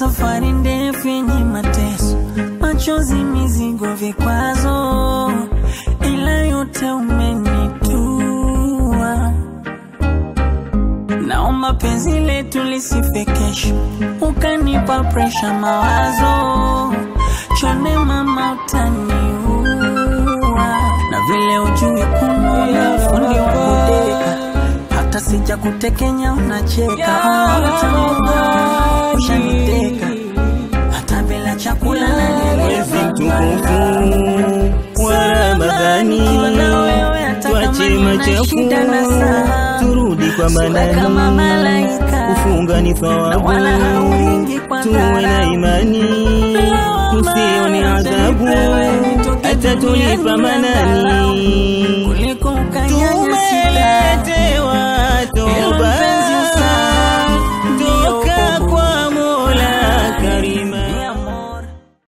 safari ndefu yenye mateso, machozi, mizigo, vikwazo, ila yote umenitua. Naomba penzi letu lisife kesho, ukanipa presha, mawazo chone, mama, utaniua. Na vile ujui kununa, fundi wa kudeka, hata sija kutekenya unacheka. Oh, utaniua, ushaniteka, hata bila chakula Mwezi nanielewa. mtukufu wa Ramadhani, tuache machafu turudi kwa kama bandani. malaika Kufunga ni na thawabu, wala hauingi kwa tuwe na dharau. imani, tusione adhabu, hata tulipa manani. kuliko ukanyanya Tumelete